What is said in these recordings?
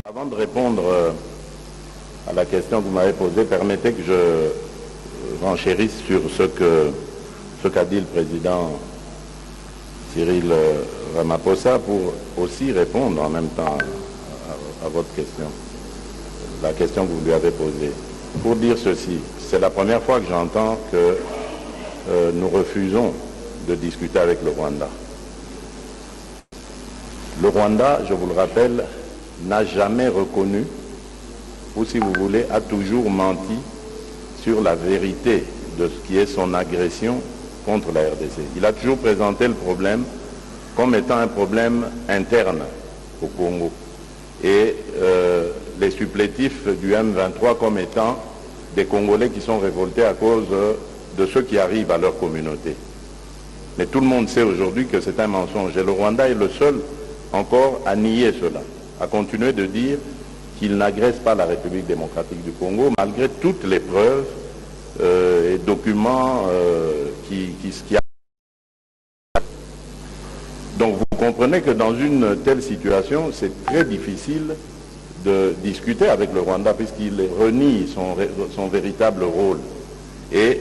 Avant de répondre euh, à la question que vous m'avez posée, permettez que je renchérisse sur ce que ce qu'a dit le président Cyril euh, Ramaphosa pour aussi répondre en même temps à- à- à votre question la question que vous lui avez posée. Pour dire ceci, c'est la première fois que j'entends que euh, nous refusons de discuter avec le Rwanda. Le Rwanda, je vous le rappelle, n'a jamais reconnu, ou si vous voulez, a toujours menti sur la vérité de ce qui est son agression contre la RDC. Il a toujours présenté le problème comme étant un problème interne au Congo et euh, les supplétifs du M23 comme étant des Congolais qui sont révoltés à cause euh, de ce qui arrive à leur communauté. Mais tout le monde sait aujourd'hui que c'est un mensonge. Et le Rwanda est le seul encore à nier cela, à continuer de dire qu'il n'agresse pas la République démocratique du Congo, malgré toutes les preuves euh, et documents euh, qui, qui, qui donc vous comprenez que dans une telle situation, c'est très difficile de discuter avec le Rwanda puisqu'il renie son, ré- son véritable rôle. Et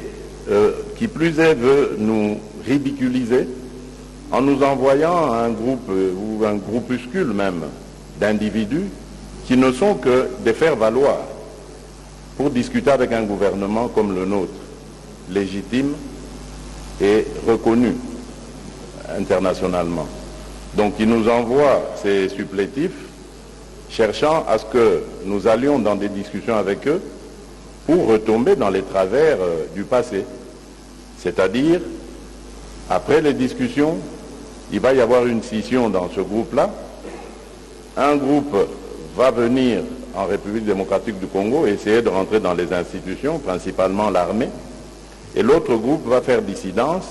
euh, qui plus est veut nous ridiculiser en nous envoyant un groupe euh, ou un groupuscule même d'individus qui ne sont que des faire-valoir pour discuter avec un gouvernement comme le nôtre, légitime et reconnu internationalement. Donc il nous envoie ces supplétifs cherchant à ce que nous allions dans des discussions avec eux pour retomber dans les travers euh, du passé. C'est-à-dire, après les discussions, il va y avoir une scission dans ce groupe-là. Un groupe va venir en République démocratique du Congo essayer de rentrer dans les institutions, principalement l'armée, et l'autre groupe va faire dissidence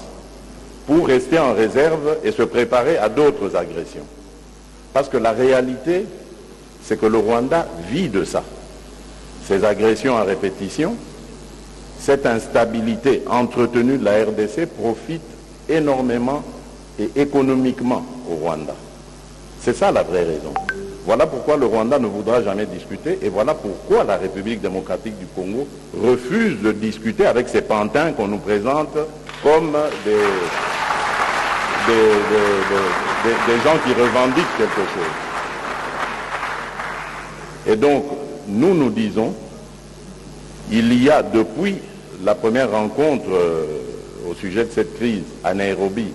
pour rester en réserve et se préparer à d'autres agressions. Parce que la réalité, c'est que le Rwanda vit de ça. Ces agressions à répétition, cette instabilité entretenue de la RDC profite énormément et économiquement au Rwanda. C'est ça la vraie raison. Voilà pourquoi le Rwanda ne voudra jamais discuter et voilà pourquoi la République démocratique du Congo refuse de discuter avec ces pantins qu'on nous présente comme des des, des- des- des- des gens qui revendiquent quelque chose. Et donc, nous nous disons, il y a depuis la première rencontre euh, au sujet de cette crise à Nairobi,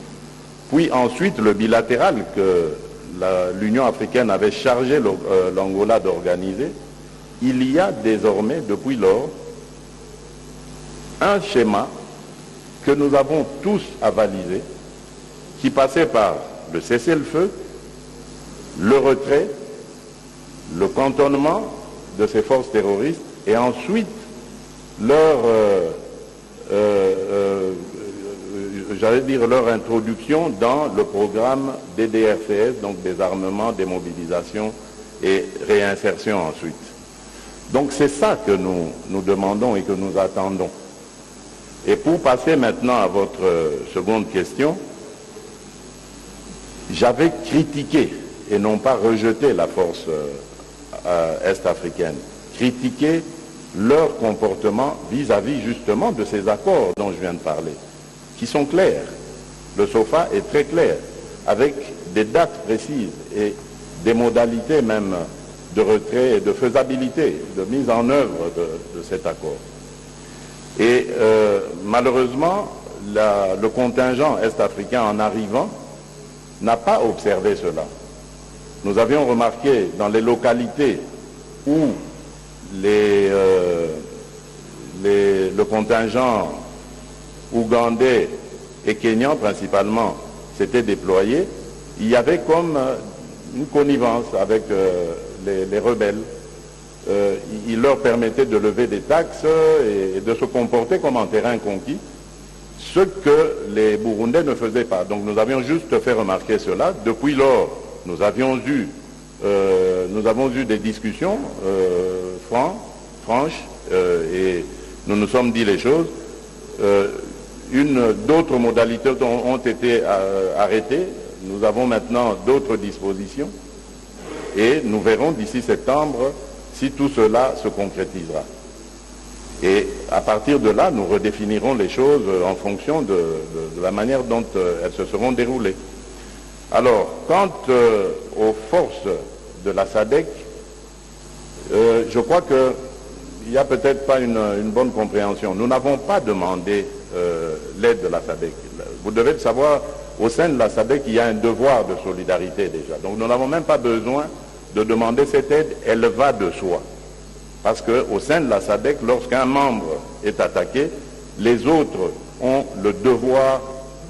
puis ensuite le bilatéral que la- l'Union africaine avait chargé le- euh, l'Angola d'organiser, il y a désormais, depuis lors, un schéma que nous avons tous avalisé, qui passait par le cessez-le-feu, le retrait, le cantonnement de ces forces terroristes et ensuite leur, euh, euh, euh, euh, j'allais dire leur introduction dans le programme DDRCS, donc désarmement, démobilisation et réinsertion ensuite. Donc c'est ça que nous, nous demandons et que nous attendons. Et pour passer maintenant à votre euh, seconde question, j'avais critiqué et non pas rejeté la force euh, euh, est-africaine, critiqué leur comportement vis-à-vis justement de ces accords dont je viens de parler, qui sont clairs. Le SOFA est très clair, avec des dates précises et des modalités même de retrait et de faisabilité, de mise en œuvre de- de cet accord. Et euh, malheureusement, la- le contingent est-africain en arrivant n'a pas observé cela. Nous avions remarqué dans les localités où les, euh, les- le contingent ougandais et kényan principalement s'était déployé, il y avait comme euh, une connivence avec euh, les- les rebelles euh, il il leur permettait de lever des taxes euh, et, et de se comporter comme en terrain conquis, ce que les Burundais ne faisaient pas. Donc nous avions juste fait remarquer cela. Depuis lors, nous avions eu euh, nous avons eu des discussions euh, franc- franches euh, et nous nous sommes dit les choses. Euh, une- D'autres modalités ont, ont été euh, arrêtées. Nous avons maintenant d'autres dispositions et nous verrons d'ici septembre si tout cela se concrétisera. Et à partir de là, nous redéfinirons les choses euh, en fonction de, de- de la manière dont euh, elles se seront déroulées. Alors, quant euh, aux forces de la SADEC, euh, je crois qu'il n'y a peut-être pas une, une bonne compréhension. Nous n'avons pas demandé euh, l'aide de la SADEC. Vous devez le savoir, au sein de la SADEC, il y a un devoir de solidarité déjà. Donc nous n'avons même pas besoin de demander cette aide, elle va de soi. Parce qu'au sein de la SADEC, lorsqu'un membre est attaqué, les autres ont le devoir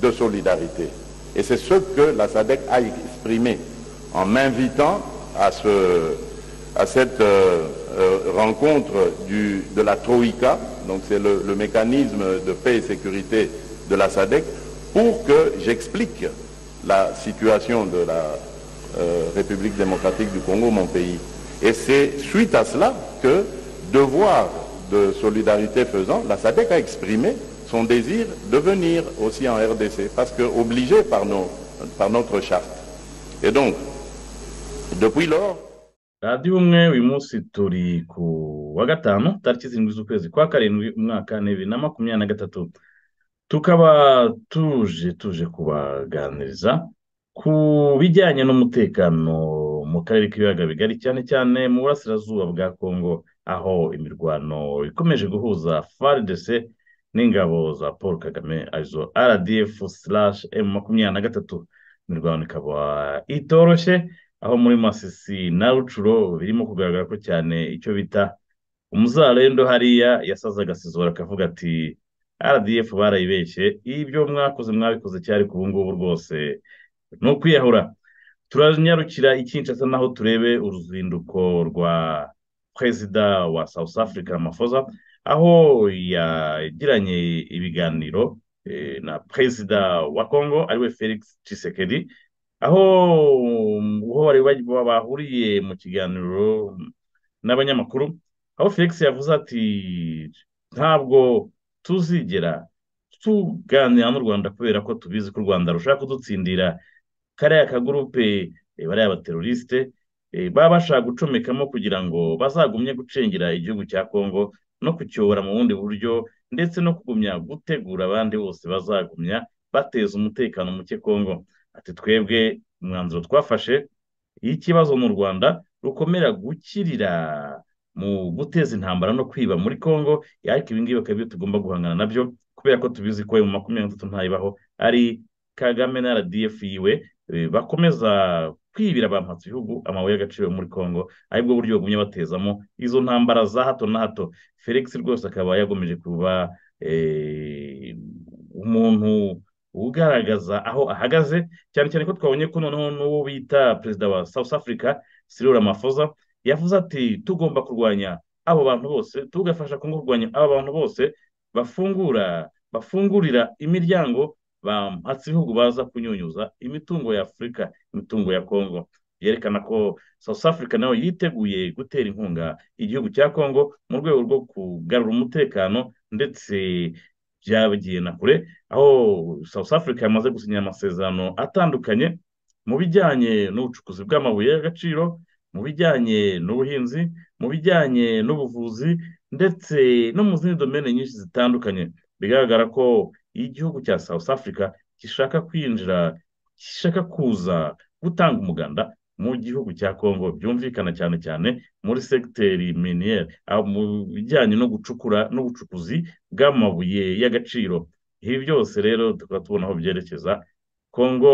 de solidarité. Et c'est ce que la SADEC a exprimé en m'invitant à, ce- à cette euh, euh, rencontre du- de la Troïka, donc c'est le, le mécanisme de paix et sécurité de la SADEC, pour que j'explique la situation de la, euh, République démocratique du Congo, mon pays. Et c'est suite à cela que, devoir de solidarité faisant, la SADC a exprimé son désir de venir aussi en RDC, parce que obligé par, nos, par notre charte. Et donc, depuis lors, radiyo umwe uyu munsi turi ku wa gatanu tariki zirindwi z'ukwezi kwa karindwi umwaka ni bibiri na makumyabiri na gatatu tukaba tuje tuje kubaganiriza ku bijyanye n'umutekano mu karere k'ibiyaga bigari cyane cyane mu burasirazuba bwa kongo aho imirwano ikomeje guhuza FARDC n'ingabo za paul kagame arizo rdf slash m makumyabiri na gatatu imirwano ikaba itoroshye aho muri masisi na rucuro birimo kugaragara ko cyane icyo bita umuzarendo hariya yasaze agasizora akavuga ati rdf barayibeshye ibyo mwakoze mwabikoze cyari ku ngubu rwose ni ukwiyahura turanyarukira i Kinshasa naho turebe uruzinduko rwa perezida wa south africa Ramaphosa aho yagiranye ibiganiro eh, na perezida wa congo ariwe felix tshisekedi aho aho bari baj- bahuriye mu kiganiro n'abanyamakuru aho felix yavuze ati ntabwo tuzigera tuganira n'u rwanda kubera ko tubizi ko u rwanda rushaka kudutsindira kariya kagurupe eh, bariya abaterorisite baba bashaka gucomekamo kugira ngo bazagumye gucengera igihugu cya kongo no kucyobora mu bundi buryo ndetse no kugumya gutegura abandi bose bazagumya bateza umutekano muke kongo ati twebwe umwanzuro twafashe iyo ikibazo mu rwanda rukomera gukirira mu guteza intambara no kwiba muri kongo ariko ibi ngibi akaba ibyo tugomba guhangana nabyo kubera ko tubizi ko mu makumyabiri na gatatu ntayibaho ari kagame na rdf yiwe eh, bakomeza kwibira abamhatsi bihugu amabuye y'agaciro muri kongo aribwo buryo bagumye batezamo izo ntambara za hato na hato felix rwose akaba yagomeje kuba eh, umuntu ugaragaza aho ahagaze cyane cyane ko twabonye ko noneho n'uwo bita perezida wa south africa cyril ramaphosa yavuze ati tugomba kurwanya abo bantu bose tugafasha kongo kurwanya abo bantu bose bafungura bafungurira imiryango bahatse ibihugu baza kunyunyuza imitungo ya afurika imitungo ya kongo yerekana ko south africa nayo yiteguye gutera inkunga igihugu cya kongo mu rwego rwo kugarura umutekano ndetse byagiye na kure aho south africa yamaze gusinya amasezerano atandukanye mu bijyanye n'ubucukuzi bw'amabuye y'agaciro mu bijyanye n'ubuhinzi mu bijyanye n'ubuvuzi ndetse no mu zindi domene nyinshi zitandukanye bigaragara ko iyo igihugu cya south africa gishaka kwinjira gishaka kuza gutanga umuganda mu gihugu cya congo byumvikana cyane cyane muri segiteri miniyeri aho mu bijyanye no gucukura n'ubucukuzi bw'amabuye y'agaciro ibi byose rero tukaba tubona aho byerekeza congo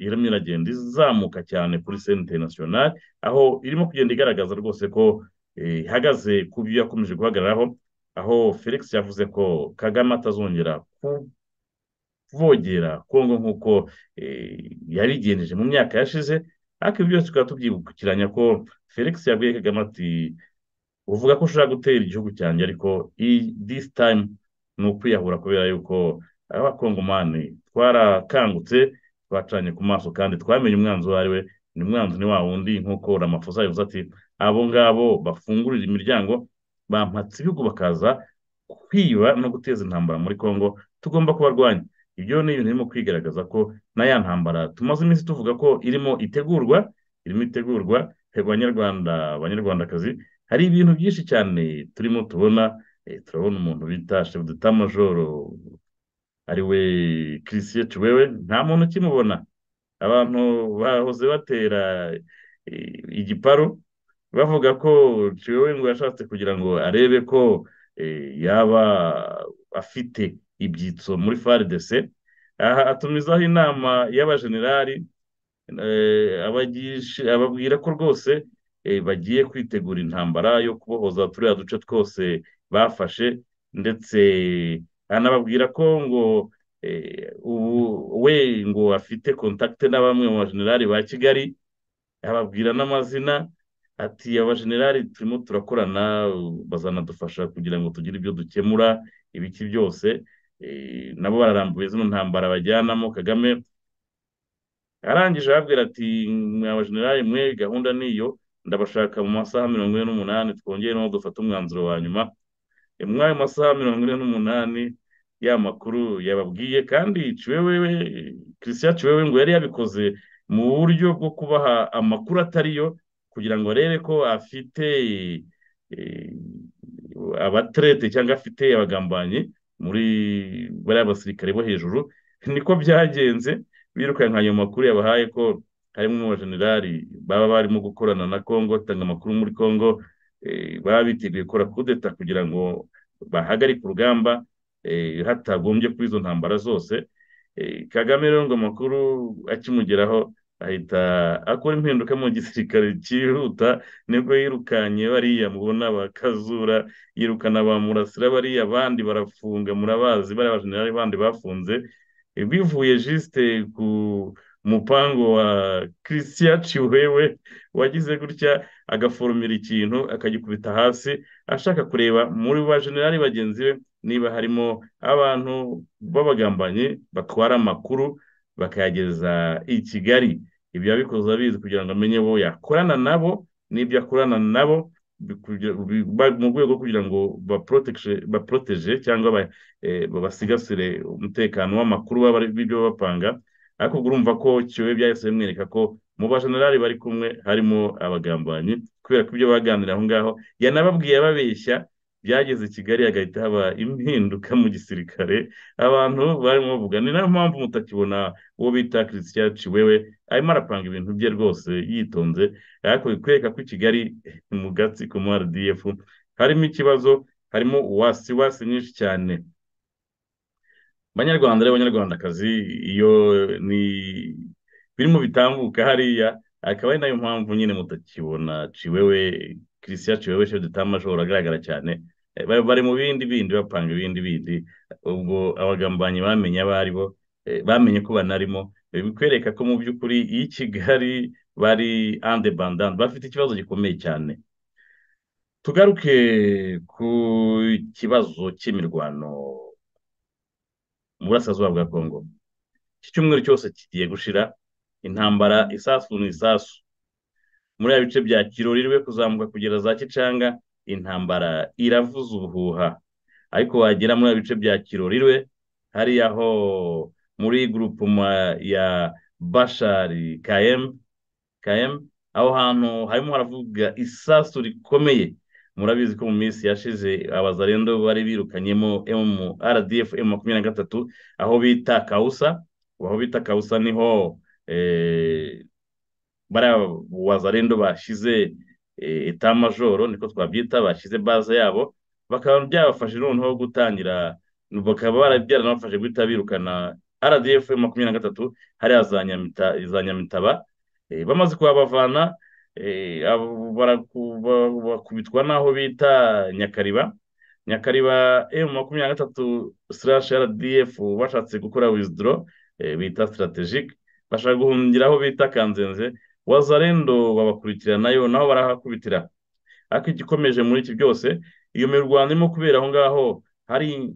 irimo iragenda izamuka cyane kuri sente interinasiyonari aho irimo kugenda igaragaza rwose ko eh, ihagaze ku byo yakomeje guhagararaho aho felix yavuze ko kagame atazongera kuvogera kongo nk'uko eh, yabigenjeje mu myaka yashize ariko ibi byose tukaba tubyibukiranya ko felix yabwiye kagame ati uvuga ko ushaka gutera igihugu cyanjye ariko i- this time ni ukwiyahura kubera yuko abakongomani twarakangutse twacanye ku maso kandi twamenye umwanzuro uwo ari we ni mwanzi ni wa wundi nk'uko ramafosa yavuze ati abo ngabo bafungurira imiryango bampatse ibihugu bakaza kwiba no guteza intambara muri congo tugomba kubarwanya ibyo ni ibintu birimo kwigaragaza ko na ya ntambara tumaze iminsi tuvuga ko irimo itegurwa irimo itegurwa banyarwanda banyarwandakazi hari ibintu byinshi cyane turimo tubona turabona umuntu bita shefu dutamajoro ariwe kirisiye tuwewe nta muntu ukimubona abantu bahoze batera igiparu bavuga ko tuwewe ngo yashatse kugira ngo arebe ko yaba afite ibyitso muri faridese aha atumizaho inama y'abajenerali ababwira ko rwose bagiye kwitegura intambara yo kubohoza turiya duce twose bafashe ndetse anababwira ko ngo ubu we ngo afite kontakite na bamwe mu bajenerali ba kigali ababwira n'amazina ati abajenerali turimo turakorana bazanadufasha kugira ngo tugire ibyo dukemura ibiki byose nabo bararambuye zino ntambara bajyanamo kagame arangije arabwira ati abajenerali mwe gahunda niyo ndabashaka mu masaha mirongo ine n'umunani twongeremo dufate umwanzuro wa nyuma muri ayo masaha mirongo ine n'umunani ya makuru yababwiye kandi ciwewewe christian ciwewe ngo yari yabikoze mu buryo bwo kubaha amakuru atari yo kugira ngo arebe ko afite abaterete cyangwa afite abagambanyi muri bariya basirikare bo hejuru niko byagenze birukanka ayo makuru yabahaye ko harimo abajenerali baba barimo gukorana na congo batanga amakuru muri congo baba biteguye gukora kudeta kugira ngo bahagarike urugamba hatagombye kuri izo ntambara zose kagame rero ngo amakuru akimugeraho ahita akora impinduka mu gisirikare cyihuta nibwo yirukanye bariya mubona bakazura yirukana ba murasira bariya abandi barafunga murabazi bariya abajenerali bandi bafunze bivuye jisite ku umupangu wa christian ciwewe wagize gutya agaforumira ikintu akagikubita hasi ashaka kureba muri ba generali bagenzi be niba harimo abantu b'abagambanyi batwara amakuru bakayageza i kigali ibyo yabikoze abizi kugira ngo amenye bo yakorana nabo n'ibyo akorana nabo mu rwego kugira ngo baporoteje cyangwa basigasire umutekano w'amakuru w'ibyo bapanga ariko urumva ko kiyobe byahise bimwereka ko mu bajenerali bari kumwe harimo abagambanyi kubera ko ibyo baganira aho ngaho yanababwiye ababeshya byageze i kigali hagahita haba impinduka mu gisirikare abantu barimo bavuga ni nayo mpamvu mutakibona uwo bita christian ciwewe arimo arapanga ibintu bye rwose yitonze ariko bikwereka ko i kigali mu gatsiko mu rdf harimo ikibazo harimo uwasiwasi nyinshi cyane banyarwanda rero abanyarwandakazi iyo ni birimo bitambuka hariya akaba ari nayo mpamvu nyine mutakibona ciwewe christian ciwewe chef de tamajoro agaragara cyane bari mu bindi bindi bapanga ibindi bindi ubwo abagambanyi bamenye abo aribo bamenye ko banarimo bikwereka ko mu by'ukuri i kigali bari ande bandande bafite ikibazo gikomeye cyane tugaruke ku kibazo cy'imirwano burasirazuba bwa kongo iki cyumweru cyose kigiye gushira intambara isasu n'isasu muri ya bice bya kirori rwe kuzamuka kugera za kicanga intambara iravuza ubuhuha ariko wagera muri ya bice bya kirori rwe hariya ho muri gurupuma ya bashari kayemu kayemu aho hantu harimo haravuga isasu rikomeye murabizi ko mu minsi yashize abazarendo bari birukanyemo rdf emu makumyabiri na gatatu aho bita kawusa aho bita kawusa niho bariya wazarendo bashize etamajoro niko twabyita bashyize baze yabo bakaba byabafashe noneho gutangira bakaba byaranabafashe guhita birukana rdf emu makumyabiri na gatatu hariya za nyamitaba bamaze kuhabavana bakubitwa n'aho bita nyakariba nyakariba emu makumyabiri na gatatu sirashi rdf bashatse gukora wizidoro bita sitarategike bashaka guhungira aho bita kanzenze wazarendo babakurikira nayo naho barahakubitira ariko igikomeje muri iki byose iyo mirwano irimo kubera aho ngaho hari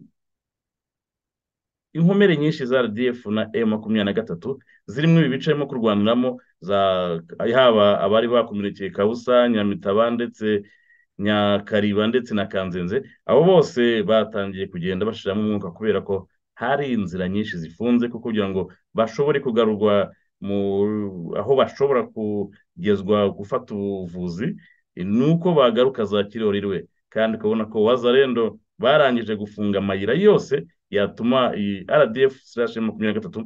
inkomere nyinshi za rdf na emu makumyabiri na gatatu zirimo ibi bice barimo kurwaniramo haba abari bakomerekeye kabusa nyamitaba ndetse nyakariba ndetse na kanzenze abo bose batangiye kugenda bashiramo umwuka kubera ko hari inzira nyinshi zifunze kuko kugira ngo bashobore kugarurwa aho bashobora kugezwa gufata ubuvuzi ni uko bagaruka za kiroririwe kandi ukabona ko wazarendo barangije gufunga amayira yose yatuma iyi rdf makumyabiri na gatatu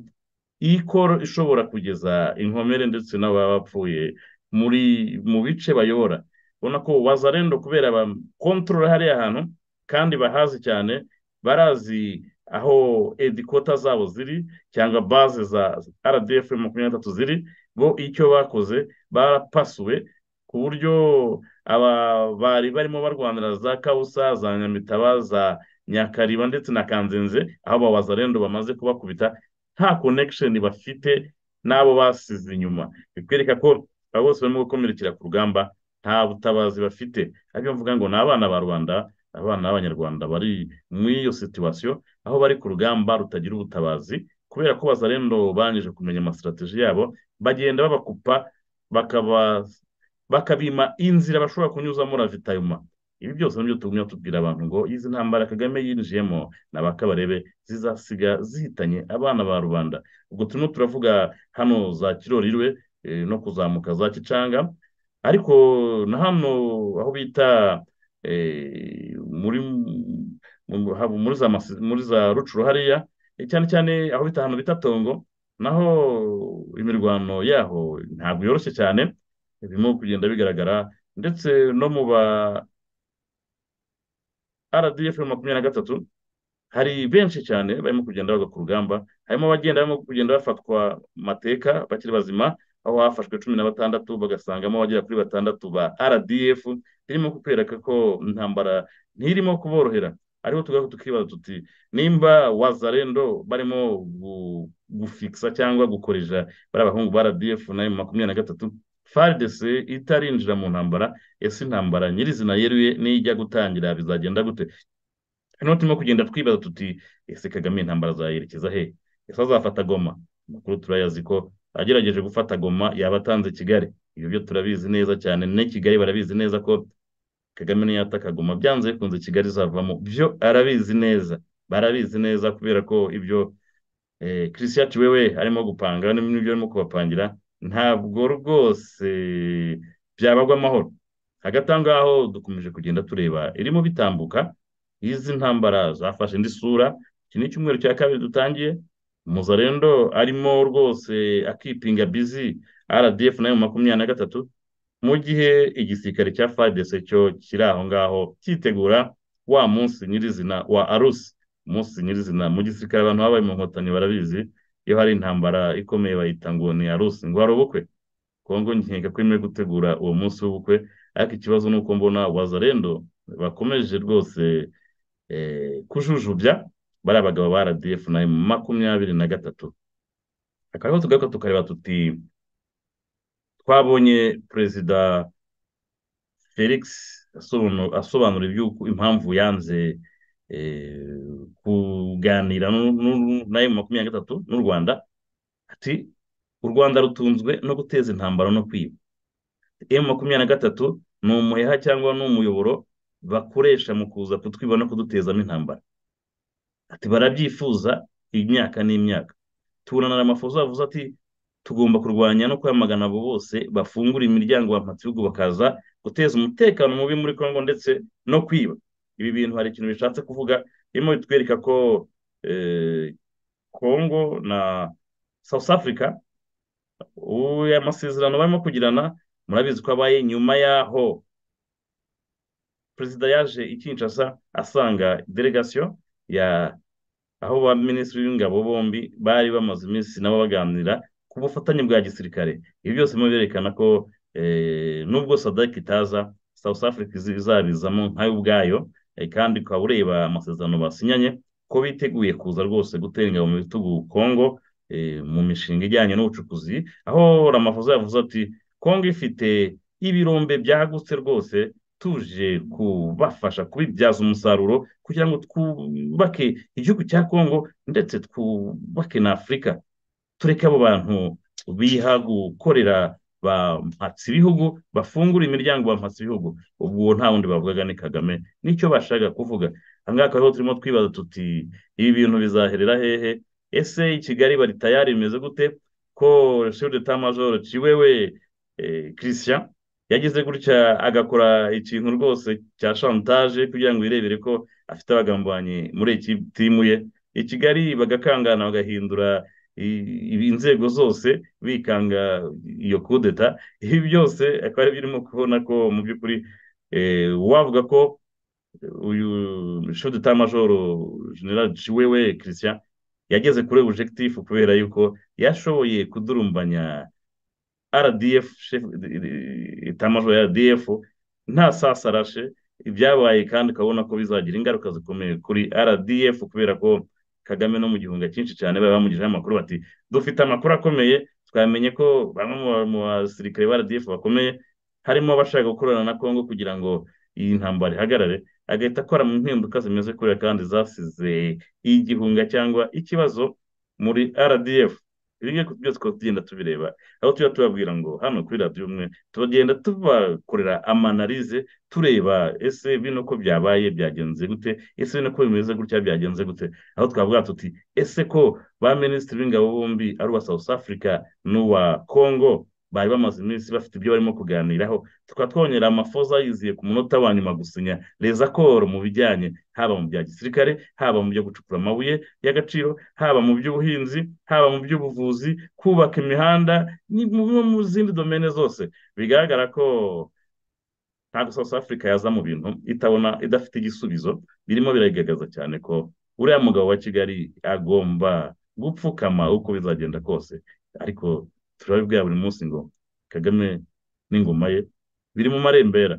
ikoro ishobora kugeza inkomere ndetse n'ababa bapfuye muri mu bice bayobora ubona ko wazarendo kubera bakontorora hariya hantu kandi bahazi cyane barazi aho edikota zabo ziri cyangwa baze za rdf makumyabiri na gatatu ziri bo icyo bakoze barapasuwe ku buryo aba bari barimo barwanira za kabusa za nyamitaba za nyakariba ndetse na kanzenze aho abawazarendo bamaze kubakubita nta konekisheni bafite n'abo basize inyuma bikwereka ko abo bose barimo gukomerekera ku rugamba nta butabazi bafite ariko mvuga ngo ni abana ba rwanda abana b'abanyarwanda bari muri iyo situwasiyo aho bari ku rugamba rutagira ubutabazi kubera ko bazarendo bangije kumenya amasitrategi yabo bagenda babakupa bakaba bakabima inzira bashobora kunyuzamo ravitayuma ibi byose nibyo tugumya tubwira abantu ngo izi ntambara kagame yinjiyemo ni abakabarebe zizasiga zihitanye abana ba rubanda ubwo turimo turavuga hano za kirorirwe no kuzamuka za kicanga ariko na hano aho bita muri muri za rucuru hariya cyane cyane aho bita ahantu bita tongo naho imirwano yaho ntabwo yoroshye cyane birimo kugenda bigaragara ndetse no mu ba rdf makumyabiri na gatatu hari benshi cyane barimo kugenda bajya ku rugamba harimo abagenda barimo kugenda bafatwa mateka bakiri bazima aho hafashwe cumi na batandatu bagasangamo abagera kuri batandatu ba rdf birimo kukwereka ko intambara ntirimo kuborohera ariho tugaho tukibaza tuti nimba wazarendo barimo gufigisa cyangwa gukoresha bariya bahungu ba rdf nayo makumyabiri na gatatu fardc itarinjira mu ntambara ese intambara nyirizina yeruye nijya gutangira bizagenda gute hano turimo kugenda twibaza tuti ese kagame intambara zayerekeza he ese azafata goma amakuru turayazi ko agerageje gufata goma yaba atanze kigali ibyo byo turabizi neza cyane ne kigali barabizi neza ko kagame niyataka goma byanze bikunze kigali izavamo byo arabizi neza barabizi neza kubera ko ibyo kirisiyati wewe arimo gupanga n'ibyo arimo kubapangira ntabwo rwose byabagwa amahoro hagati aho ngaho dukomeje kugenda tureba irimo bitambuka izi ntambara zafashe indi sura iki ni icyumweru cya kabiri dutangiye muzarendo arimo rwose akipinga bizi rdf nayo makumyabiri na gatatu mu gihe igisirikare cya fadese cyo kiri aho ngaho cyitegura wa munsi nyirizina wa arusi umunsi nyirizina mu gisirikare abantu baba bari mu nkotanyi barabizi iyo hari intambara ikomeye bayita ngo ni arusi ngo hari ubukwe kongo nkeka ko imwe gutegura uwo munsi w'ubukwe ariko ikibazo ni uko mbona wazarendo bakomeje rwose kujujubya bari abagabo ba rdf na makumyabiri na gatatu akaba tugaruka tukareba tuti twabonye perezida felix asobanura impamvu yanze kuganira na makumyabiri na gatatu n'u rwanda ati u rwanda rutunzwe no guteza intambara no kwiba emu makumyabiri na gatatu ni umuheha cyangwa ni umuyoboro bakoresha mu kuza kutwiba no kudutezamo intambara ati barabyifuza imyaka n'imyaka tubonana amafoto avuze ati tugomba kurwanya no kwamagana abo bose bafungura imiryango bihugu bakaza guteza umutekano mubi muri congo ndetse no kwiba ibi bintu hari ikintu bishatse kuvuga birimo bitwereka ko congo na south africa amasezerano barimo kugirana murabizi ko abaye nyuma yaho perezida yaje ikinshasa asanga delegasiyo ya aho ba minisitiri w'ingabo bombi bari bamaze iminsi nabo baganira ku bufatanye bwa gisirikare ibi byose biba byerekana ko nubwo sadaki itaza south africa izabizamo nkayo ubwayo kandi ukaba ureba amasezerano basinyanye ko biteguye kuza rwose gutera ingabo mu bitugu kongo mu mishinga ijyanye n'ubucukuzi aho ramavuze yavuze ati kongo ifite ibirombe byagutse rwose tuje kubafasha kubibyaza umusaruro kugira ngo twubake igihugu cya kongo ndetse twubake na afurika tureke abo bantu biha gukorera ba mpatsi ibihugu bafungura imiryango ba mpatsi ibihugu ubwo nta wundi bavugaga ni kagame nicyo bashaka kuvuga aha ngaha akaba turimo twibaza tuti ibi bintu bizaherera hehe ese i kigali bari tayari bimeze gute ko de ta majoro ciwewe christian yagize gutya agakora ikintu rwose cya shantaje kugira ngo irebere ko afite abagambanyi muri iki timu ye i kigali bagakangana bagahindura inzego zose bikanga iyo kudeta ibi byose akaba ari birimo kubona ko mu by'ukuri wavuga ko uyu de ta majoro general ciwewe christian yageze kuri objectif kubera yuko yashoboye kudurumbanya rdf itamajoro ya rdf nta sasarashe ibyabaye kandi ukabona ko bizagira ingaruka zikomeye kuri rdf kubera ko kagame no mu gihunga cyinshi cyane bari bamugejejeho amakuru bati dufite amakuru akomeye twamenye ko bamwe mu basirikare ba rdf bakomeye harimo abashaka gukorana na congo kugira ngo iyi ntambara ihagarare agahita akora mu mpinduka zimeze kuriya kandi zasize igihunga cyangwa ikibazo muri rdf ibi ngibi byose twaba tugenda tubireba aho tujya tubabwira ngo hano kuri radiyo umwe tubagenda tubakorera amanarize tureba ese bino ko byabaye byagenze gute ese bino ko bimeze gutya byagenze gute aho twavuga tuti ese ko ba minisitiri b'ingabo bombi ari uwa south africa n'uwa congo bari bamaze iminsi bafite ibyo barimo kuganiraho tukaba twongera amafoza yiziye ku munota wa nyuma gusinya rezakoro mu bijyanye haba mu bya gisirikare haba mu byo gucukura amabuye y'agaciro haba mu by'ubuhinzi haba mu by'ubuvuzi kubaka imihanda mu zindi domene zose bigaragara ko ntabwo south africa yaza mu bintu itabona idafite igisubizo birimo biragaragaza cyane ko uriya mugabo wa kigali agomba gupfukama uko bizagenda kose ariko turabibwira buri munsi ngo kagame n'ingoma ye biri mu marembera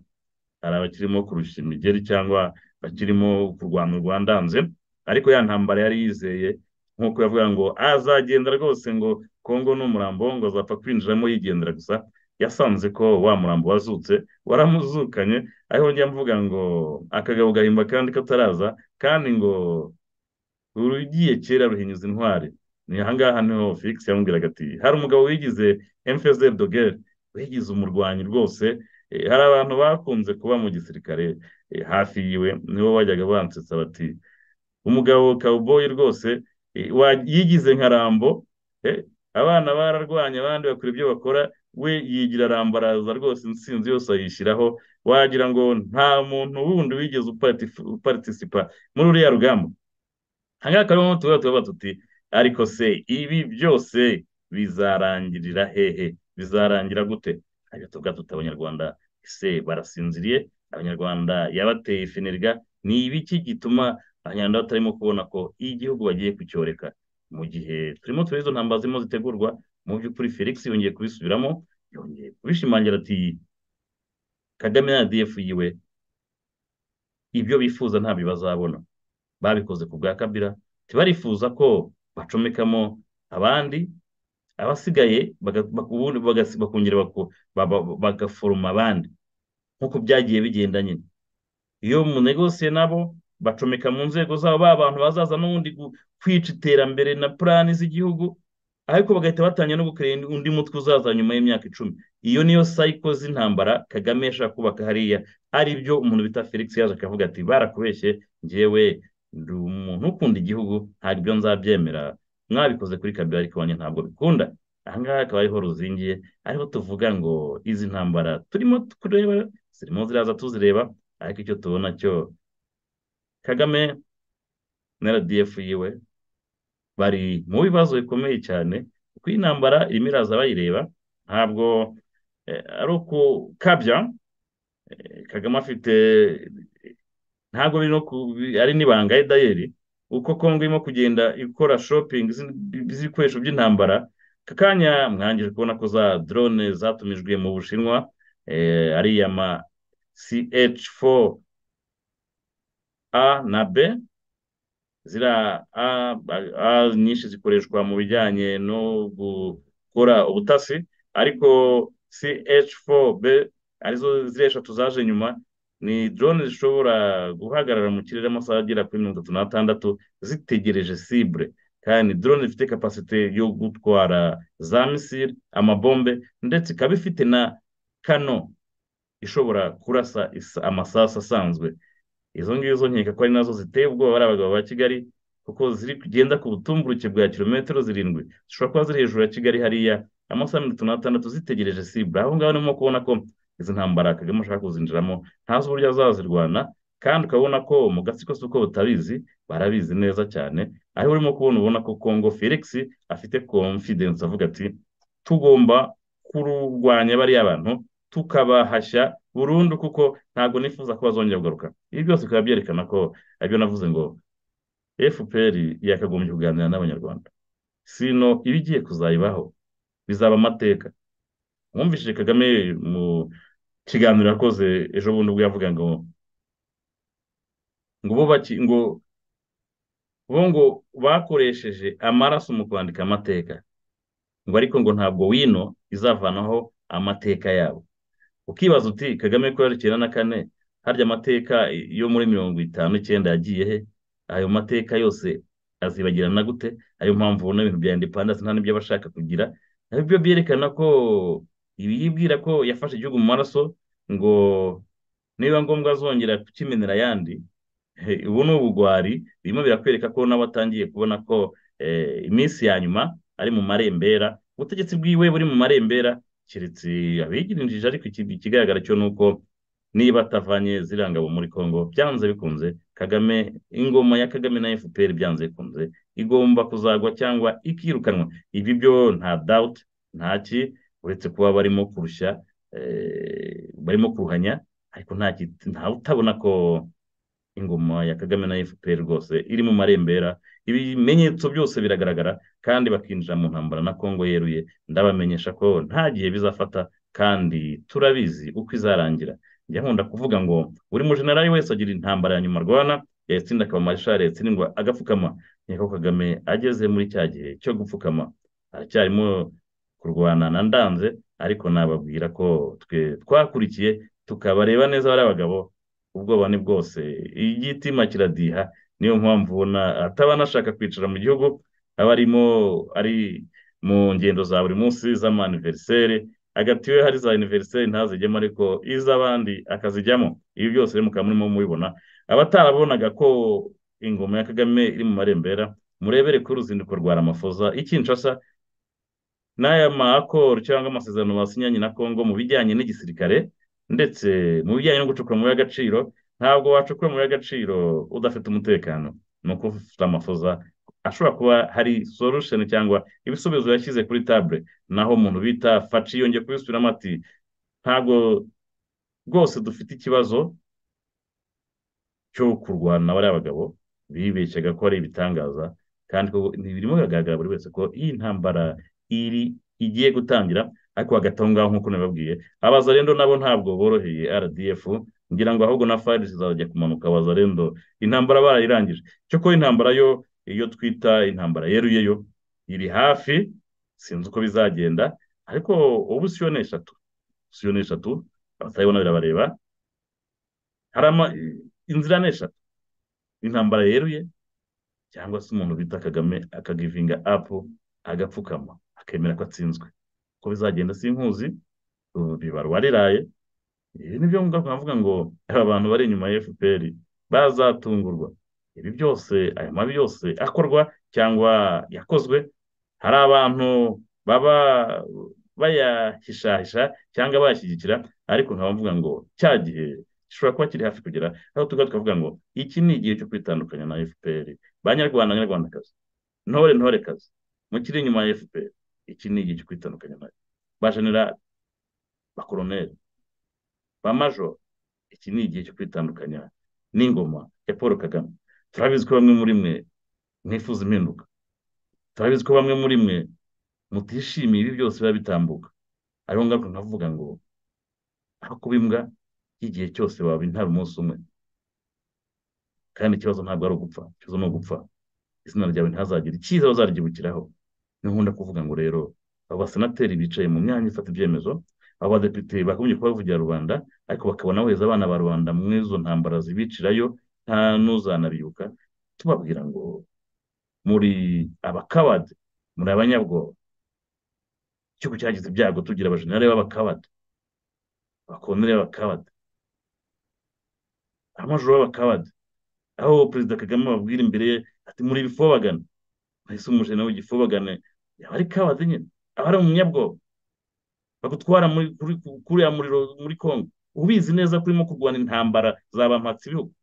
hari abakirimo kurusha imigeri cyangwa bakirimo kurwana urwandanze ariko ya ntambara yari yizeye nk'uko yavuga ngo azagenda rwose ngo kongo n'umurambo ngo azapfa kwinjiramo yigendera gusa yasanze ko wa murambo wazutse waramuzukanye aho njya mvuga ngo akagabo gahimba kandi kataraza kandi ngo urugiye kera ruhinyuza intwari ni ahangaha niho felix yamubwiraga ati hari umugabo wigize emfezeri dogere wigize umurwanyi rwose hari abantu bakunze kuba mu gisirikare hafi yiwe nibo bajyaga bansetsa bati umugabo kawuboyi rwose yigize nka rambo abana bararwanya abandi bakora ibyo bakora we yigira arambaraza rwose insinzi yose ayishyiraho wagira ngo nta muntu wundi wigeze uparitisipa muri uriya rugamba ahangaha akaba arimo tuba tuti ariko se ibi byose bizarangirira hehe bizarangira gute ariko tuvuga tuti abanyarwanda ese barasinziriye abanyarwanda yabateye ifenirwa ni ibiki gituma abanyarwanda batarimo kubona ko igihugu bagiye kucyoreka mu gihe turimo tureba izo ntambara zirimo zitegurwa mu by'ukuri felix yongeye kubisubiramo yongeye kubishimangira ati kagame na rdf yiwe ibyo bifuza ntabyo bazabona babikoze ku bwa kabira ntibarifuza ko bacomekamo abandi abasigaye bakongera bagaforoma abandi nk'uko byagiye bigenda nyine iyo munegosiye nabo bacomeka mu nzego zabo ba bantu bazaza n'ubundi kwica iterambere na purani z'igihugu ariko bagahita batangira no gukorera undi mutwe uzaza nyuma y'imyaka icumi iyo niyo sayiko z'intambara kagame yashaka kubaka hariya ari byo umuntu bita felix yaje akavuga ati barakubeshye ngewe ndi umuntu ukunda igihugu ntabwo ibyo nzabyemera mwabikoze kuri kabiri ariko wanjye ntabwo bikunda ahangaha akaba ariho ruzingiye ariho tuvuga ngo izi ntambara turimo kureba zirimo ziraza tuzireba ariko icyo tubona cyo kagame na rdf yiwe bari mu bibazo bikomeye cyane kuko iyi ntambara irimo iraza bayireba ntabwo ari ukukabya kagame afite ntabwo biri no ari n'ibanga dayeri uko kongo irimo kugenda ikora shopingi z'ibikoresho by'intambara aka kanya mwangije kubona ko za drone zatumijwe mu bushinwa ari iya ma ch4 a na b ziriya a nyinshi zikoreshwa mu bijyanye no gukora ubutasi ariko ch4 b arizo ziriya eshatu zaje nyuma ni drone zishobora guhagarara mu kirere amasaha agera kuri mirongo itatu n'atandatu zitegereje sibure kandi drone ifite kapasite yo gutwara za misile amabombe ndetse ikaba ifite na kano ishobora kurasa amasasu asanzwe izo ngizo nkeka ko ari nazo ziteye ubwoba ari abagabo ba kigali kuko ziri kugenda ku butumburuke bwa kilometero zirindwi zishobora kuba ziri hejuru ya kigali hariya amasaha mirongo itanu n'atandatu zitegereje sibura aho ngaho urimo kubona ko izi ntambara kagame ashaka kuzinjiramo ntazi uburyo azazirwana kandi ukabona ko mu gatsiko si uko butabizi barabizi neza cyane aho urimo kubona ubona ko kongo felix afite confidence avuga ati tugomba kurwanya bariya bantu tukabahashya burundu kuko ntabwo nifuza ko bazongera kugaruka ibi byose bikaba byerekana ko aribyo navuze ngo fpr yakagombye kuganira n'abanyarwanda sino ibigiye kuzayibaho bizaba amateka wumvishije kagame mu kiganiro yakoze ejo bundi ubwo yavuga ngo ngo bubaki ngo bo ngo bakoresheje amaraso mu kwandika amateka ngo ariko ngo ntabwo wino izavanaho amateka yabo ukibaza uti kagame ko yari icyenda na kane harya amateka yo muri mirongo itanu icyenda yagiye he ayo mateka yose azibagirana gute ayo mpamvu ubona ibintu bya indepandanse nta n'ibyo aba ashaka kugira nabyo byerekana ko ibi yibwira ko yafashe igihugu mu maraso ngo niba ngombwa azongera kukimenera ayandi ubu ni ubugwari birimo birakwereka ko nabo atangiye kubona ko iminsi ya nyuma ari mu marembera ubutegetsi bwiwe buri mu marembera keretse abigirije ariko ikigaragara cyo ni uko niba atavanye zirangabo muri congo byanze bikunze kagame ingoma ya kagame na fpr byanze bikunze igomba kuzagwa cyangwa ikirukanwa ibi byo nta dawuti ntaki uretse kuba barimo kurushya barimo kuruhanya ariko ntawe utabona ko ingoma ya kagame na fpr rwose iri mu marembera ibimenyetso byose biragaragara kandi bakinjira mu ntambara na congo yeruye ndabamenyesha ko nta gihe bizafata kandi turabizi uko izarangira njya nkunda kuvuga ngo buri mujenerali wese agira intambara ya nyuma arwana yatsinda akaba marishari yatsindwa agapfukama nkeka ko kagame ageze muri cya gihe cyo gupfukama aracyarimo kurwana na ndanze ariko nababwira ko twe twakurikiye tukabareba neza bari abagabo ubwoba ni bwose igitima kiradiha niyo mpamvu ubona ataba anashaka kwicara mu gihugu aba arimo ari mu ngendo za buri munsi z'amaniveriseri hagati we hari za univeriseri ntazijyemo ariko iz'abandi akazijyamo ibi byose mukaba murimo mubibona abatarabonaga ko ingoma ya kagame iri mu marembera murebere ku ruzinduko rwa ramafoza ikinshasa n'aya makoro cyangwa amasezerano basinyanye na congo mu bijyanye n'igisirikare ndetse mu bijyanye no gucukura amabuye y'agaciro ntabwo wacukura amabuye y'agaciro udafite umutekano ni uko ufite amafoza ashobora kuba hari solution cyangwa ibisubizo yashyize kuri tabure naho umuntu bita faci yongeye kubisubiramo ati ntabwo rwose dufite ikibazo cyo kurwana bariya bagabo bibeshyaga ko ari ibitangaza kandi birimo biragaragara buri wese ko iyi ntambara iri igiye gutangira ariko hagati aho ngaho nk'uko nabibabwiye abazarendo nabo ntabwo boroheye rdf ngira ngo ahubwo na farisi zizajya kumanuka abazarendo intambara barayirangije cyo kuba intambara yo iyo twita intambara yeruyeyo iri hafi sinzi uko bizagenda ariko ubu siyo ni eshatu siyo ni eshatu abatabibona birabareba hari inzira ni eshatu intambara yeruye cyangwa se umuntu bita kagame akagivinga apu agapfukama akemera ko atsinzwe uko bizagenda sinkuzi bibarwa riraye ibi ni byo navuga ngo aba bantu bari inyuma ya fpr bazatungurwa ibi byose aya mabi yose akorwa cyangwa yakozwe hari abantu baba bayahishahisha cyangwa bayashyigikira ariko nkaba mvuga ngo cya gihe gishobora kuba kiri hafi kugera aho tuba tukavuga ngo iki ni igihe cyo kwitandukanya na fpr banyarwanda banyarwandakazi ntore ntorekazi mukiri inyuma ya fpr iki ni igihe cyo kwitandukanya nayo ba generali ba koroneri ba majoro iki ni igihe cyo kwitandukanya n'ingoma ya paul kagame turabizi ko bamwe muri mwe mwifuza impinduka turabizi ko bamwe muri mwe mutishimiye ibi byose biba bitambuka ariho ngaruka nkavuga ngo aho kuba imbwa y'igihe cyose waba intara umunsi umwe kandi ikibazo ntabwo ari ugupfa ikibazo ni ugupfa izina ryawe ntihazagira ikiza bazaryiburikiraho nkunda kuvuga ngo rero abo basenateri bicaye mu myanya ifata ibyemezo abo badepite bagombye kubavugira rubanda ariko bakabona bohereza abana ba rubanda muri izo ntambara zibicirayo nta n'uzanabibuka tubabwira ngo muri abakabade muri abanyabwoba igihugu cyagize ibyago tugira abajenerali b'abakabade abakondere b'abakabade abamajoro b'abakabade aho perezida kagame ababwira imbere ye ati muri ibifobagane ese umujenerali w'igifobagane yaba ari kabade nyine aba ari umunyabwoba bagutwara kuriya muriro muri congo ubizi neza ko urimo kurwana intambara zabampatse ibihugu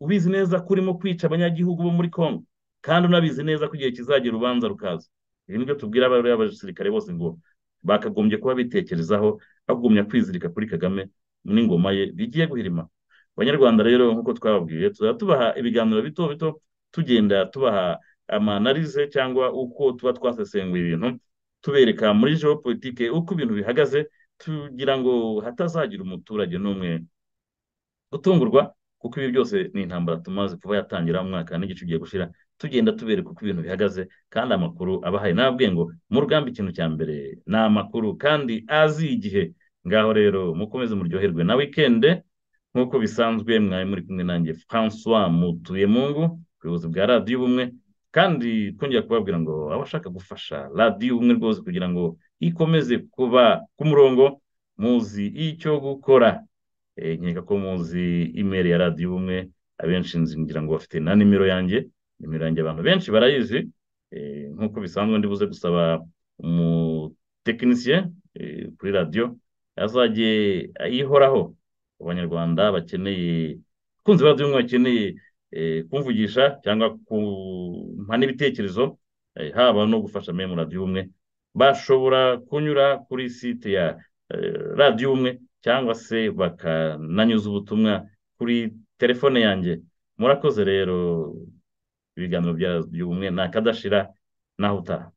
ubizi neza ko urimo kwica abanyagihugu bo muri congo kandi unabizi neza ko igihe kizagera urubanza rukaza ibi nibyo tubwira abasirikare bose ngo bakagombye kuba bitekerezaho bagumya kwizirika kuri kagame n'ingoma ye bigiye guhirima abanyarwanda rero nk'uko twababwiye tuzajya tubaha ibiganiro bito bito tugenda tubaha amanarize cyangwa uko tuba twasesenguye ibintu tubereka muri politike uko ibintu bihagaze tugira ngo hatazagira umuturage n'umwe utungurwa kuko ibi byose ni intambara tumaze kuba yatangira mu mwaka n'igice ugiye gushyira tugenda tubereka uko ibintu bihagaze kandi amakuru aba ahari nababwiye ngo mu rugamba ikintu cya mbere ni amakuru kandi azi igihe ngaho rero mukomeze muryoherwe na wikende nk'uko bisanzwe mwari muri kumwe nanjye francois mutuyemungu ubuyobozi bwa radiyo ubumwe kandi twongera kubabwira ngo abashaka gufasha radiyo ubumwe rwose kugira ngo ikomeze kuba ku murongo muzi icyo gukora nkeka ko muzi imeri ya radiyo ubumwe abenshi ngira ngo bafite na nimero yanjye nimero yanjye abantu benshi barayizi nk'uko bisanzwe ndibuze gusaba umutekinisiye kuri radiyo azajye ayihoraho abanyarwanda bakeneye abakunzi ba radiyo ubumwe bakeneye kumvugisha cyangwa kumpa n'ibitekerezo haba no gufasha mwe mu radiyo ubumwe bashobora kunyura kuri site ya radiyo ubumwe cyangwa se bakananyuza ubutumwa kuri telefone yanjye murakoze rero ibiganiro by'ubumwe ntakadashira naho utaha